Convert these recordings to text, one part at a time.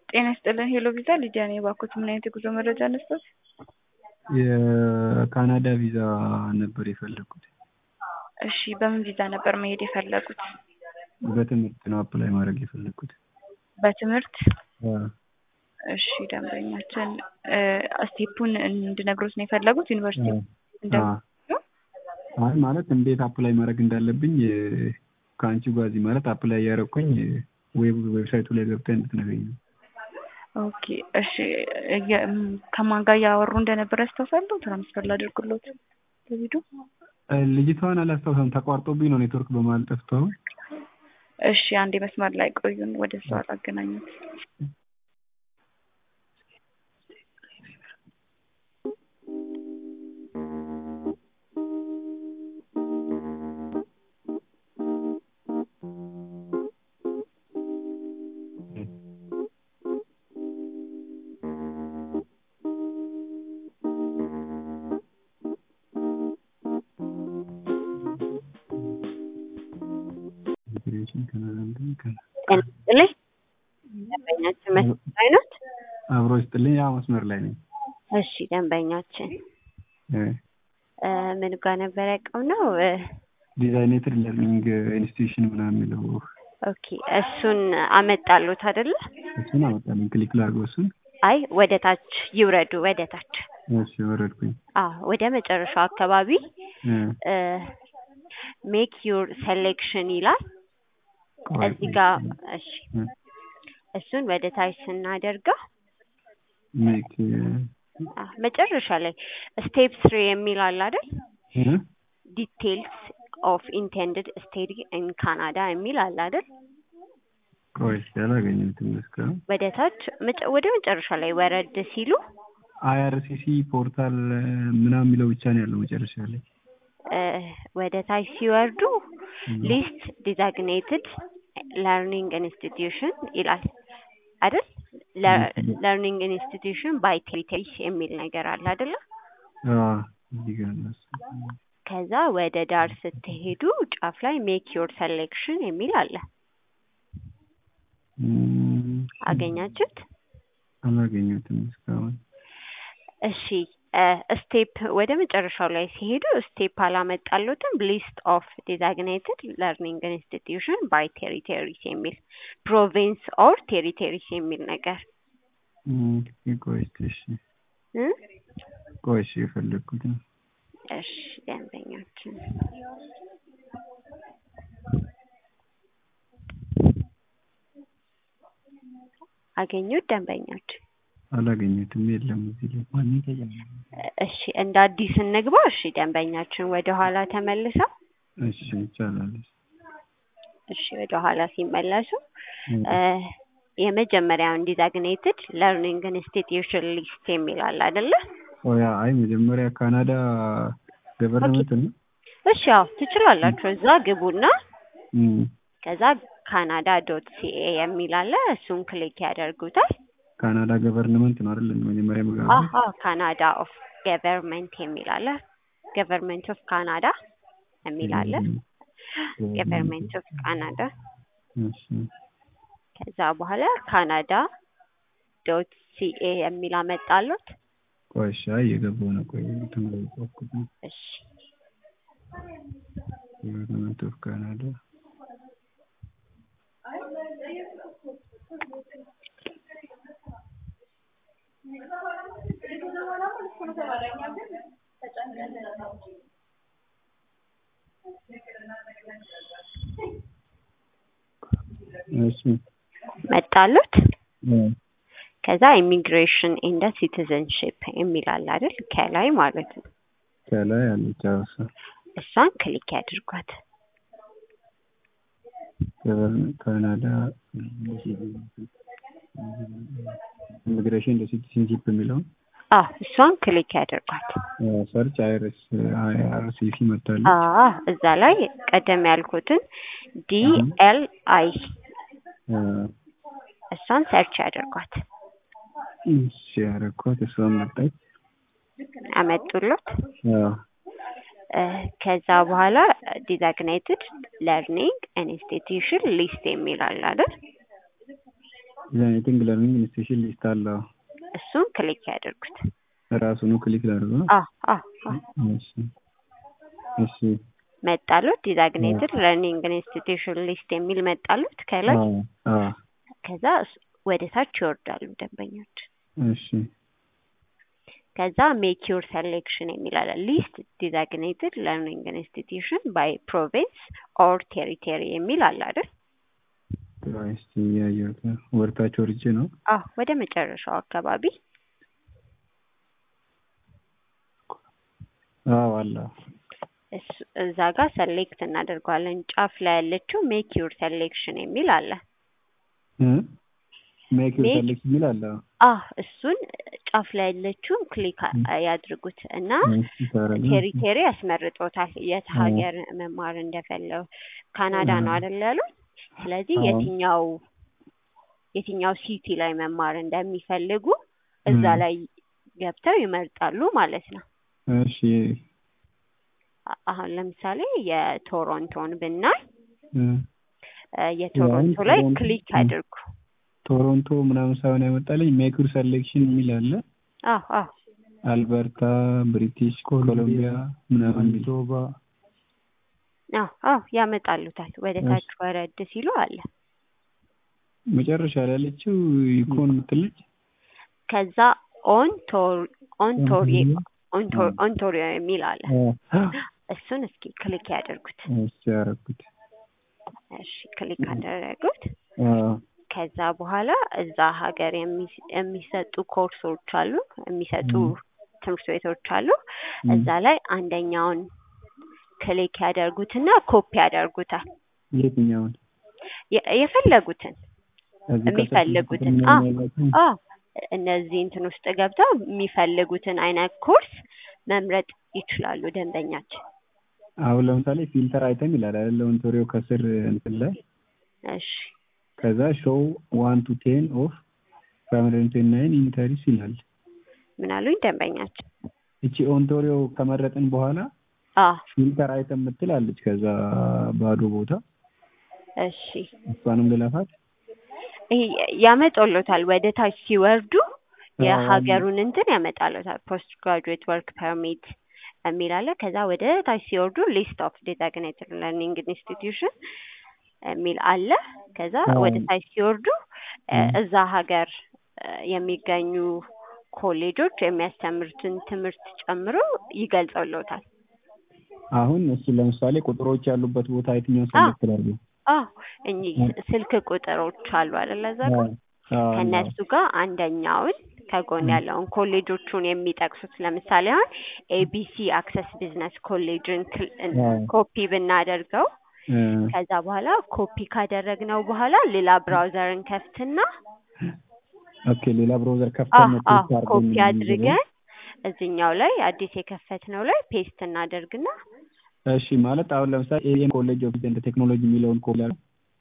ጤና ይስጥልን ሄሎ ቪዛ ሊዲያ ነኝ። እባክዎት ምን አይነት የጉዞ መረጃ እንስጠት? የካናዳ ቪዛ ነበር የፈለኩት። እሺ በምን ቪዛ ነበር መሄድ የፈለጉት? በትምህርት ነው አፕላይ ማድረግ የፈለኩት። በትምህርት አዎ። እሺ ደንበኛችን ስቴፑን እንድነግሮት ነው የፈለጉት ዩኒቨርሲቲ እንደ አዎ። አይ ማለት እንዴት አፕላይ ማድረግ እንዳለብኝ ከአንቺ ጋር እዚህ ማለት አፕላይ እያደረኩኝ ዌብ ዌብሳይቱ ላይ ገብተህ እንድትነግረኝ ነው። ኦኬ እሺ እየ- ከማን ጋር እያወሩ እንደነበረ ያስታውሳሉ? ትራንስፈር ላድርግሎት በቪዲዮ ልጅቷን አላስታውሰም፣ ተቋርጦብኝ ነው ኔትወርክ በመሀል ጠፍቶ። እሺ አንዴ መስመር ላይ ቆዩን፣ ወደ እሷ ላገናኙት። ጤና ይስጥልኝ። ደንበኛችን መስመር ላይ ኖት? አብሮ ይስጥልኝ። ያው መስመር ላይ ነኝ። እሺ ደንበኛችን እ እ ምን ጋር ነበር ያቆምነው? እ ዲዛይኔትድ ለርኒንግ ኢንስቲትዩሽን ምናምን የሚለው ኦኬ እሱን አመጣሉት አይደለ? እሱን አመጣልኝ። ክሊክ ላድርገው እሱን። አይ ወደ ታች ይውረዱ፣ ወደ ታች። እሺ ወረድኩኝ። አዎ ወደ መጨረሻው አካባቢ እ ሜክ ዩር ሴሌክሽን ይላል። ቆይ እዚህ ጋር እሺ እ እሱን ወደ ታች ስናደርገው ሜክ አ መጨረሻ ላይ ስቴፕ ስሪ የሚል አለ አይደል? እ ዲቴልስ ኦፍ ኢንቴንድድ ስቴዲ ኢን ካናዳ የሚል አለ አይደል? ቆይ እስኪ አላገኘሁትም እስካሁን። ወደ ታች መጨ- ወደ መጨረሻ ላይ ወረድ ሲሉ አይአርሲሲ ፖርታል ምናምን የሚለው ብቻ ነው ያለው መጨረሻ ላይ። እ ወደ ታች ሲወርዱ ሊስት ዲዛግኔትድ ለርኒንግ ኢንስቲትዩሽን ይላል አይደል? ለርኒንግ ኢንስቲትዩሽን ባይ ቴሪተሪስ የሚል ነገር አለ አይደለ? አዎ እዚህ ጋር ነው እሱ። ከዛ ወደ ዳር ስትሄዱ ጫፍ ላይ ሜክ ዮር ሴሌክሽን የሚል አለ። እም፣ አገኛችሁት? አላገኘሁትም እስካሁን። እሺ ስቴፕ ወደ መጨረሻው ላይ ሲሄዱ ስቴፕ አላመጣሉትም። ሊስት ኦፍ ዲዛግኔትድ ለርኒንግ ኢንስቲትዩሽን ባይ ቴሪቴሪስ የሚል ፕሮቪንስ ኦር ቴሪቴሪስ የሚል ነገር እም፣ ቆይ እስኪ እሺ እ ቆይ እሺ የፈለግኩት ነው። እሺ ደንበኛችን አገኙት ደንበኛችን አላገኘሁትም፣ የለም እዚህ ላይ ማንም ተጨመረ። እሺ እንደ አዲስ እንግባ። እሺ ደንበኛችን ወደ ኋላ ተመልሰው እሺ ይቻላል። እሺ ወደ ኋላ ሲመለሱ እ እ የመጀመሪያውን ዲዛግኔትድ ለርኒንግ ኢንስቲትዩሽን ሊስት የሚል አለ አይደለ? ቆይ አይ መጀመሪያ ካናዳ ገቨርንመንት ነው። እሺ ያው ትችላላችሁ። እዛ ግቡና እም፣ ከዛ ካናዳ ዶት ሲኤ የሚል አለ። እሱን ክሊክ ያደርጉታል። ካናዳ ገቨርንመንት ነው አይደል? መጀመሪያ ምገባ አሀ ካናዳ ኦፍ ገቨርንመንት የሚል አለ። ገቨርንመንት ኦፍ ካናዳ የሚል አለ። ገቨርንመንት ኦፍ ካናዳ እሺ ከዛ በኋላ ካናዳ ዶት ሲኤ የሚል አመጣሉት። ቆይ እሺ አይ የገባው ነው። ቆይ ተመለስኩት ነው። እሺ ገቨርንመንት ኦፍ ካናዳ እሺ መጣሉት። እ ከዛ ኢሚግሬሽን ኤንድ ሲቲዘንሺፕ የሚል አለ አይደል? ከላይ ማለት ነው። ከላይ አለች አዎ እሷ እሷን ክሊክ ያድርጓት። ገቨርንመንት ካናዳ ኢሚግሬሽን እንደ ሲቲዝንሺፕ የሚለውን አዎ እሷን ክሊክ ያድርጓት። ሰርች አይርስ አይአርሲሲ መታለች። አዎ እዛ ላይ ቀደም ያልኩትን ዲ ኤል አይ እ እሷን ሰርች ያድርጓት። እሺ ያደረኳት እሷን መጣች። አመጡሎት። አዎ ከዛ በኋላ ዲዛግኔትድ ለርኒንግ ኢንስቲትዩሽን ሊስት የሚል አለ አይደል? ዲዛይኔቲንግ ለርኒንግ ኢንስቲትዩሽን ሊስት አለ። እሱን ክሊክ ያደርጉት። ራሱኑ ክሊክ ላድርገው። አ አ አ እሺ እሺ መጣሉት ዲዛግኔትድ ለርኒንግ ኢንስቲትዩሽን ሊስት የሚል መጣሉት ከላይ አዎ አዎ ከዛ እሱ- ወደ ታች ይወርዳሉ ደንበኞች። እሺ ከዛ ሜክ ዩር ሴሌክሽን የሚል አለ። ሊስት ዲዛግኔትድ ለርኒንግ ኢንስቲትዩሽን ባይ ፕሮቪንስ ኦር ቴሪቶሪ የሚል አለ አይደል? እስቲ ያየሁት ወርታች ወርጄ ነው። አዎ ወደ መጨረሻው አካባቢ አዎ አለ። እሱ- እዛ ጋር ሰሌክት እናደርገዋለን። ጫፍ ላይ ያለችው ሜክ ዩር ሴሌክሽን የሚል አለ። ሜክ ዩር Make- ሰሌክት የሚል አለ። አህ እሱን ጫፍ ላይ ያለችውን ክሊክ አ- ያድርጉት እና እሺ ታረጋ። ቴሪቴሪ ያስመርጦታል። የት አዎ። ሀገር መማር እንደፈለው ካናዳ ነው አዎ። አይደል ያሉት? ስለዚህ አዎ። የትኛው የትኛው ሲቲ ላይ መማር እንደሚፈልጉ እዛ ም። ላይ ገብተው ይመርጣሉ ማለት ነው። እሺ አ- አሁን ለምሳሌ የቶሮንቶን ብናይ እ፣ እ፣ የቶሮንቶ ላይ ቶሮንቶ- ክሊክ ም። ያድርጉ። ቶሮንቶ ምናምን ሳይሆን ያመጣልኝ ሜክ ዩር ሰሌክሽን የሚል አለ። አዎ አዎ አልበርታ፣ ብሪቲሽ ኮሎምቢያ ምናምን የሚል አዎ አዎ ያመጣሉታል። ወደ እሺ። ታች ወረድ ሲሉ አለ። መጨረሻ ላይ ያለችው ኢኮን የምትልጅ ከዛ ኦን ቶር ኦን ቶሪ ኦን ቶር ም። ኦን ቶሪ የሚል አለ። አ፣ እሱን እስኪ ክሊክ ያደርጉት። እሺ ያደረኩት። እሺ ክሊክ አደረጉት። አ፣ ከዛ በኋላ እዛ ሀገር የሚ- የሚሰጡ ኮርሶች አሉ፣ የሚሰጡ ም። ትምህርት ቤቶች አሉ። ም። እዛ ላይ አንደኛውን ክሊክ ያደርጉትና ኮፒ ያደርጉታል። የትኛውን የ- የፈለጉትን እዚህ ከስር የሚፈልጉትን ምናምን አዎ ያላችሁ? አዎ እነዚህ እንትን ውስጥ ገብተው የሚፈልጉትን አይነት ኮርስ መምረጥ ይችላሉ ደንበኛችን። አሁን ለምሳሌ ፊልተር አይተም ይላል አይደል? ኦንቶሪዮ ከስር እንትን ላይ እሺ ከዛ ሾው ዋን ቱ ቴን ኦፍ ፋሚሊ ናይን ኢንተሪስ ይላል። ምን አሉኝ ደንበኛችን? እቺ ኦንቶሪዮ ከመረጥን በኋላ አዎ ፊልተር አይተም የምትል አለች። ከዛ ባዶ ቦታ እሺ እሷንም ልለፋት። ይሄ ያመጣሎታል። ወደ ታች ሲወርዱ አዎ፣ የሀገሩን እንትን ያመጣሎታል። ፖስት ግራጁዌት ወርክ ፐርሚት የሚል አለ። ከዛ ወደ ታች ሲወርዱ ሊስት ኦፍ ዴዛግኔትድ ለርኒንግ ኢንስቲትዩሽን የሚል አለ። ከዛ አዎ። ወደ ታች ሲወርዱ እ፣ ም። እዛ ሀገር እ፣ የሚገኙ ኮሌጆች የሚያስተምሩትን ትምህርት ጨምሮ ይገልጸሎታል። አሁን እሱ ለምሳሌ ቁጥሮች ያሉበት ቦታ የትኛውን ሰሌክት ላድርግ? አዎ እኚህ ስልክ ቁጥሮች አሉ አይደለ? እዛ ጋር አዎ፣ ከእነሱ ጋር አንደኛውን ከጎን ያለውን ኮሌጆቹን የሚጠቅሱት ለምሳሌ አሁን ኤቢሲ አክሰስ ቢዝነስ ኮሌጅን ክል- እን- አዎ። ኮፒ ብናደርገው እ፣ ከዛ በኋላ ኮፒ ካደረግነው በኋላ ሌላ ብራውዘርን ከፍትና ኦኬ ሌላ ብራውዘር አዎ ከፍተን ነው አዎ ፔስት አድርገን ኮፒ የምንይዘው? አድርገን እዚህኛው ላይ አዲስ የከፈትነው ላይ ፔስት እናደርግና እሺ ማለት አሁን ለምሳሌ ኤኤም ኮሌጅ ኦፍ ኤንድ ቴክኖሎጂ የሚለውን ኮፒ ላድርግ?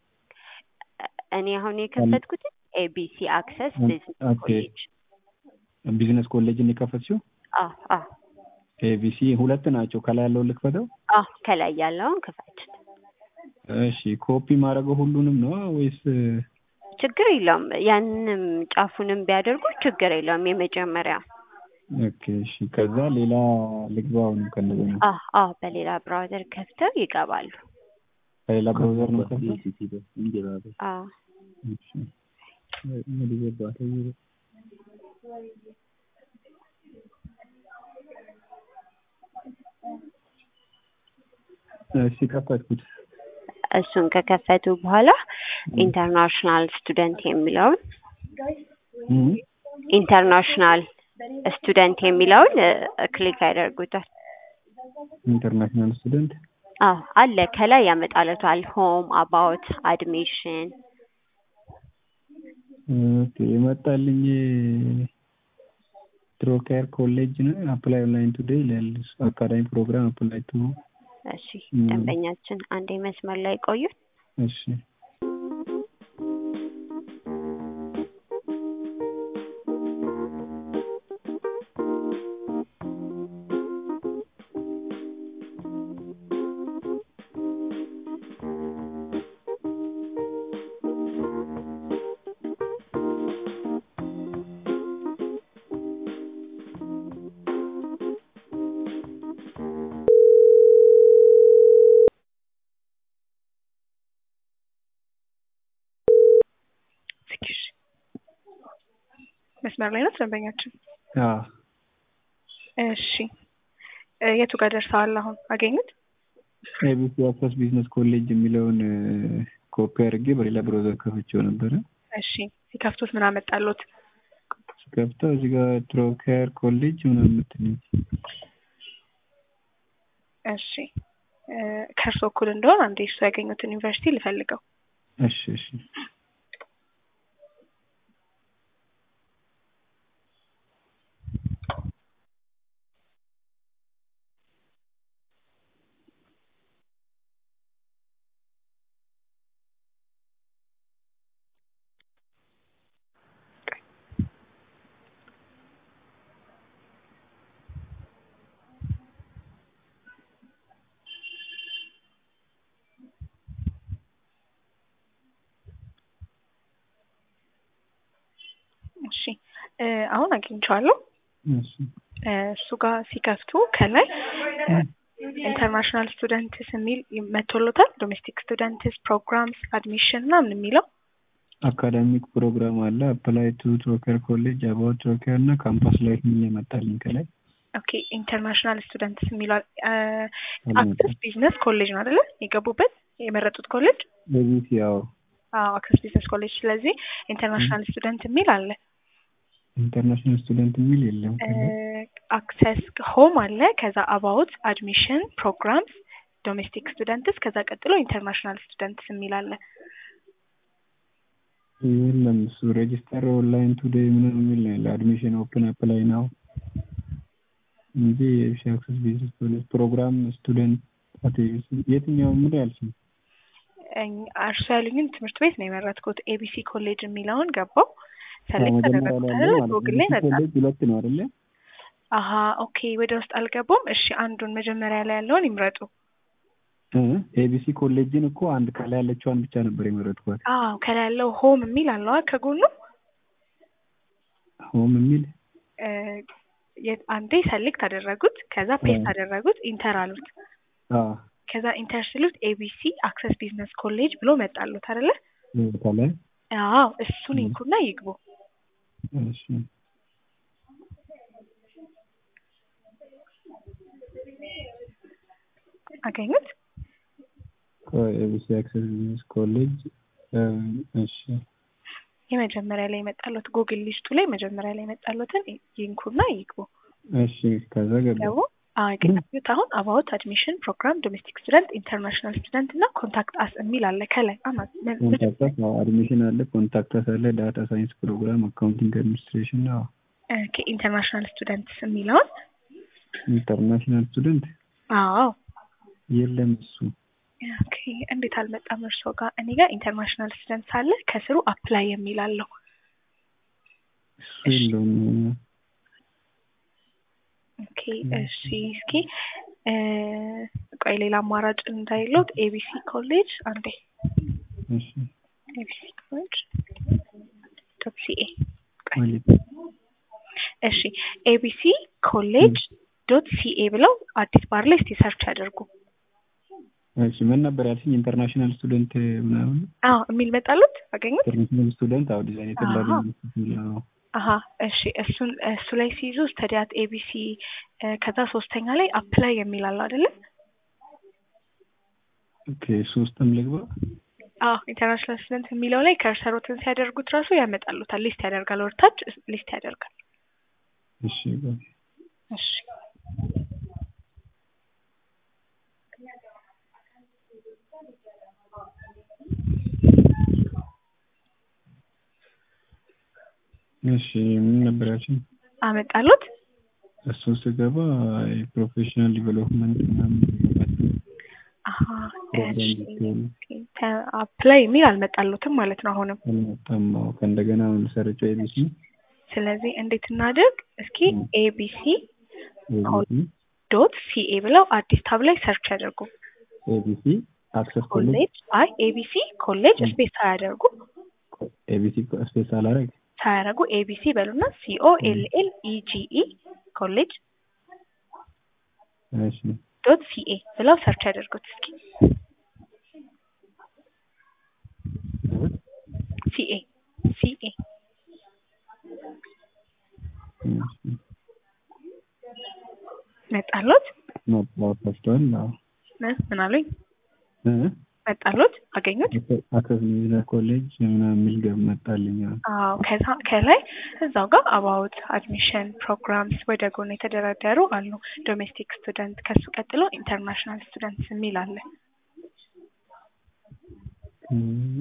እኔ አሁን የከፈትኩት ኤቢሲ አክሰስ ኦኬ። ቢዝነስ ኮሌጅ ቢዝነስ ኮሌጅን የከፈትሽው አዎ አዎ ኤቢሲ ሁለት ናቸው። ከላይ ያለውን ልክፈተው? አዎ ከላይ ያለውን ክፈት። እሺ ኮፒ ማድረገው ሁሉንም ነው ወይስ ችግር የለውም። ያንንም ጫፉንም ቢያደርጉ ችግር የለውም። የመጀመሪያ ኦኬ እሺ ከዛ ሌላ ልግባው ነው ከነዚህ ነው አዎ አዎ በሌላ ብራውዘር ከፍተው ይገባሉ። ከሌላ ብራውዘር ነው ከፍተው አዎ እሺ እንግዲህ ገባህ እሺ ከፈትኩት እሱን ከከፈቱ በኋላ ኢንተርናሽናል ስቱደንት የሚለውን እም ኢንተርናሽናል ስቱደንት የሚለውን እ፣ ክሊክ ያደርጉታል። ኢንተርናሽናል ስቱደንት አዎ አለ ከላይ ያመጣለታል። ሆም አባውት አድሚሽን ኦኬ የመጣልኝ ትሮኬር ኮሌጅ ነው አፕላይ ኦንላይን ቱዴይ ይላል አካዳሚ ፕሮግራም አፕላይ ቱ እሺ እም። ደንበኛችን አንዴ መስመር ላይ ቆዩ። እሺ እሺ መስመር ላይ ናት ደንበኛችን። አዎ እሺ እ የቱ ጋር ደርሰዋል? አሁን አገኙት? ኤቢሲ አክሰስ ቢዝነስ ኮሌጅ የሚለውን ኮፒ አድርጌ በሌላ ብሮዘር ከፍቼው ነበረ። እሺ ሲከፍቱት ምን አመጣሎት? ስከፍተው እዚህ ጋር ትሮኬር ኮሌጅ ምናምን የምትለኝ እሺ እ ከእርሶ እኩል እንደሆን አንዴ እሱ ያገኙትን ዩኒቨርሲቲ ልፈልገው። እሺ እሺ እሺ እ አሁን አግኝቼዋለሁ። እሺ እ እሱ ጋር ሲከፍቱ ከላይ ኢንተርናሽናል ስቱደንትስ የሚል መቶሎታል። ዶሜስቲክ ስቱደንትስ ፕሮግራምስ አድሚሽን ምናምን የሚለው አካዳሚክ ፕሮግራም አለ። አፕላይ ቱ ትሮኬር ኮሌጅ አባውት ትሮኬር እና ካምፓስ ላይፍ የሚል የመጣልኝ ከላይ ኦኬ ኢንተርናሽናል ስቱደንትስ የሚለው አክሰስ ቢዝነስ ኮሌጅ ነው አይደለ? የገቡበት የመረጡት ኮሌጅ ኤቢሲ ያው አዎ አክሰስ ቢዝነስ ኮሌጅ። ስለዚህ ኢንተርናሽናል ስቱደንት የሚል አለ። ኢንተርናሽናል ስቱደንት የሚል የለም ከላይ አክሰስ ሆም አለ። ከዛ አባውት አድሚሽን ፕሮግራምስ ዶሜስቲክ ስቱደንትስ ከዛ ቀጥሎ ኢንተርናሽናል ስቱደንትስ የሚል አለ። የለም እሱ ሬጂስተር ኦንላይን ቱዴይ ምናምን የሚል ነው ያለው። አድሚሽን ኦፕን አፕላይ ናው እንጂ የኤቢሲ አክሰስ ቢዝነስ ኮሌጅ ፕሮግራም ስቱደንት አት ኤቢሲ የትኛው ምን ያልሽኝ? እኝ- እርሱ ያሉኝን ትምህርት ቤት ነው የመረጥኩት። ኤቢሲ ኮሌጅ የሚለውን ገባው ሰሌክት መጀመሪያ ተደረጉት ላይ አይደለ? ያለው ማለት ነው። ጎግል ላይ ኤቢሲ መጣ። ኮሌጅ ሁለት ነው አይደለ? አሀ ኦኬ፣ ወደ ውስጥ አልገቡም። እሺ አንዱን መጀመሪያ ላይ ያለውን ይምረጡ። ኤቢሲ ኮሌጅን እኮ አንድ ከላይ ያለችዋን ብቻ ነበር የመረጥኳት። አዎ ከላይ ያለው ሆም የሚል አለዋ ከጎኑ ሆም የሚል እ የት- አንዴ ሰሌክት አደረጉት። ከዛ ፔስት እ። አደረጉት። ኢንተር አሉት። አዎ ከዛ ኢንተር ሲሉት ኤቢሲ አክሰስ ቢዝነስ ኮሌጅ ብሎ መጣሉት አይደለ? ከላይ አዎ እሱን እ። ይንኩና ይግቡ። እሺ አገኙት? ኤቢሲ አክሰስ ቢዝነስ ኮሌጅ እሺ የመጀመሪያ ላይ የመጣሉት ጉግል ሊስቱ ላይ መጀመሪያ ላይ የመጣሉትን ይንኩና ይግቡ። እሺ ከዛ ገባ ገቡ? አዎ የገቡት አሁን አባውት አድሚሽን ፕሮግራም ዶሜስቲክ ስቱደንት ኢንተርናሽናል ስቱደንት እና ኮንታክት አስ የሚል አለ ከላይ አማ ምን- ምን- ኮንታክታስ አድሚሽን አለ ኮንታክታስ አለ ዳታ ሳይንስ ፕሮግራም አካውንቲንግ አድሚኒስትሬሽን ነው እ ከኢንተርናሽናል ስቱደንትስ የሚለውን ኢንተርናሽናል ስቱደንት አዎ የለም እሱ ኦኬ እንዴት አልመጣም እርስዎ ጋር? እኔ ጋር ኢንተርናሽናል ስቱደንት ሳለ ከስሩ አፕላይ የሚል አለው። እሱ የለውም ኦኬ እሺ እስኪ እ ቆይ ሌላ አማራጭ እንዳይሎት ኤቢሲ ኮሌጅ አንዴ እሺ ኤቢሲ ኮሌጅ ዶት ሲኤ ማለት እሺ ኤቢሲ ኮሌጅ ዶት ሲኤ ብለው አዲስ ባር ላይ እስቲ ሰርች ያደርጉ። እሺ ምን ነበር ያልሽኝ ኢንተርናሽናል ስቱደንት ምናምን አዎ የሚል መጣሉት አገኙት? ኢንተርናሽናል ስቱደንት አዎ ዲዛይን የተላገ አሃ። አሀ እሺ እሱን እሱ ላይ ሲይዙ ስተዲያት ኤቢሲ ከዛ ሶስተኛ ላይ አፕላይ የሚል አለው አይደለ? ኦኬ ሶስትም ልግባ አዎ ኢንተርናሽናል ስቱደንት የሚለው ላይ ከርሰሮትን ሲያደርጉት ራሱ ያመጣሉታል። ሊስት ያደርጋል፣ ወርታች ሊስት ያደርጋል። እሺ ቆይ እሺ እሺ ምን ነበር ያልሽኝ አመጣሉት። እሱን ስገባ የፕሮፌሽናል ዲቨሎፕመንት ምናምን አሀ ፕሮግራም እሺ ዲቴል አፕላይ የሚል አልመጣሉትም ማለት ነው አሁንም። አልመጣም አዎ ከእንደገና አሁን ሰርቸው ኤቢሲ ስለዚህ እንዴት እናድርግ? እስኪ ም። ኤቢሲ ኤቢሲ ዶት ሲኤ ብለው አዲስ ታብ ላይ ሰርች ያደርጉ። ኤቢሲ አክሰስ ኮሌጅ ኮሌጅ አይ ኤቢሲ ኮሌጅ ም። ስፔስ ሳያደርጉ ኤቢሲ ስፔስ አላረግ ሳያደርጉ ኤቢሲ በሉና ሲኦ ኤል ኤል ኢጂኢ ኮሌጅ እሺ ዶት ሲኤ ብለው ሰርች ያደርጉት እስኪ ሲኤ ሲኤ መጣሎት መጣሁት ወስዷል። አዎ እ ምን አሉኝ? እ መጣሎት አገኙት? አክሰስ ሚውዚክ ኮሌጅ ምናምን የሚል ገብ መጣልኝ። አዎ አዎ ከዛ ከላይ እዛው ጋር አባውት አድሚሽን ፕሮግራምስ ወደ ጎን የተደረደሩ አሉ። ዶሜስቲክ ስቱደንት ከሱ ቀጥሎ ኢንተርናሽናል ስቱደንትስ የሚል አለ። እም፣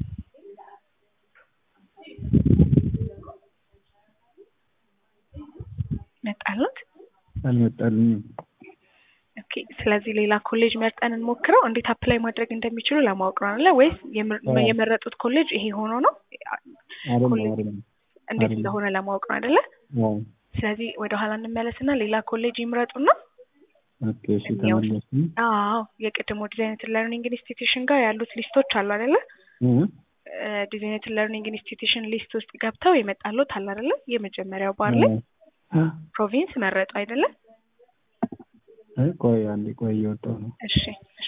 መጣሎት? አልመጣልኝም። ኦኬ ስለዚህ ሌላ ኮሌጅ መርጠን እንሞክረው። እንዴት አፕላይ ማድረግ እንደሚችሉ ለማወቅ ነው አይደለ? ወይስ የምር- አዎ። የመረጡት ኮሌጅ ይሄ ሆኖ ነው አይደለም ኮሌጅ አይደለም። እንዴት አይደለም። እንደሆነ ለማወቅ ነው አይደለ? አዎ ስለዚህ ወደ ኋላ እንመለስና ሌላ ኮሌጅ ይምረጡና ኦኬ እሺ ተመለስኩኝ። አዎ የቅድሞ ዲዛይነትን ለርኒንግ ኢንስቲትዩሽን ጋር ያሉት ሊስቶች አሉ አይደለ? እ ዲዛይነትን ለርኒንግ ኢንስቲትዩሽን ሊስት ውስጥ ገብተው የመጣሉት አለ አይደለ? የመጀመሪያው ባር ላይ አ ፕሮቪንስ መረጡ አይደለ? አይ ቆይ አንዴ ቆይ እየወጣሁ ነው። እሺ እሺ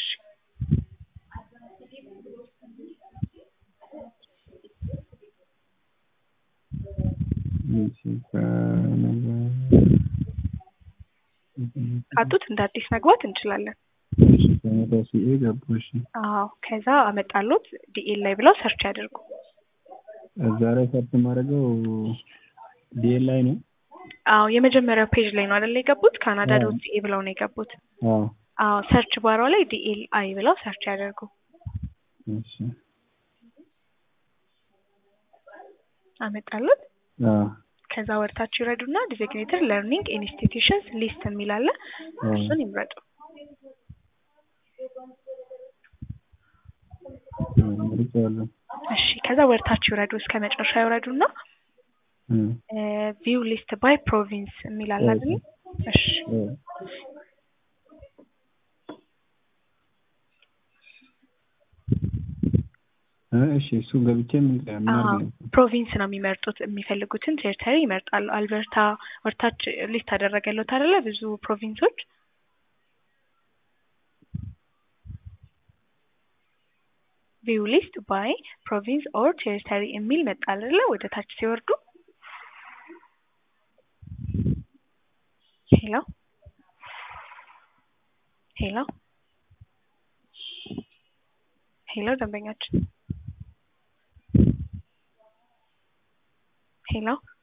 እሺ ከነገ ካጡት እንደ አዲስ መግባት እንችላለን። እሺ ከነገ ሲኤ ገቡ። እሺ አዎ ከዛ አመጣሉት ዲኤል ላይ ብለው ሰርች ያድርጉ። እዛ ላይ ሰርች የማደርገው ዲኤል ላይ ነው። አዎ የመጀመሪያው ፔጅ ላይ ነው አይደል የገቡት? ካናዳ አዎ። ዶት ሲኤ ብለው ነው የገቡት። አዎ አዎ ሰርች ባሯ ላይ ዲኤል አይ ብለው ሰርች ያደርጉ። እሺ አመጣሉት አዎ ከዛ ወርታችሁ ይረዱና ዲዚግኔትድ ለርኒንግ ኢንስቲትዩሽንስ ሊስት የሚል አለ። አዎ እሱን ይምረጡ። መርጫለሁ። እሺ ከዛ ወርታችሁ ይረዱ እስከ መጨረሻ ይውረዱና እ ቪው ሊስት ባይ ፕሮቪንስ የሚል አለ አይደል? እሺ እ እ እሺ እሱ ገብቼ ምን ምን አዎ አድርግ ነው? ፕሮቪንስ ነው የሚመርጡት። የሚፈልጉትን ቴሪተሪ ይመርጣሉ። አልበርታ ወርታች ሊስት አደረገለት አይደለ? ብዙ ፕሮቪንሶች ቪው ሊስት ባይ ፕሮቪንስ ኦር ቴሪተሪ የሚል መጣ አይደለ? ወደ ታች ሲወርዱ ሄሎ ሄሎ ሄሎ ደንበኛችን ሄሎ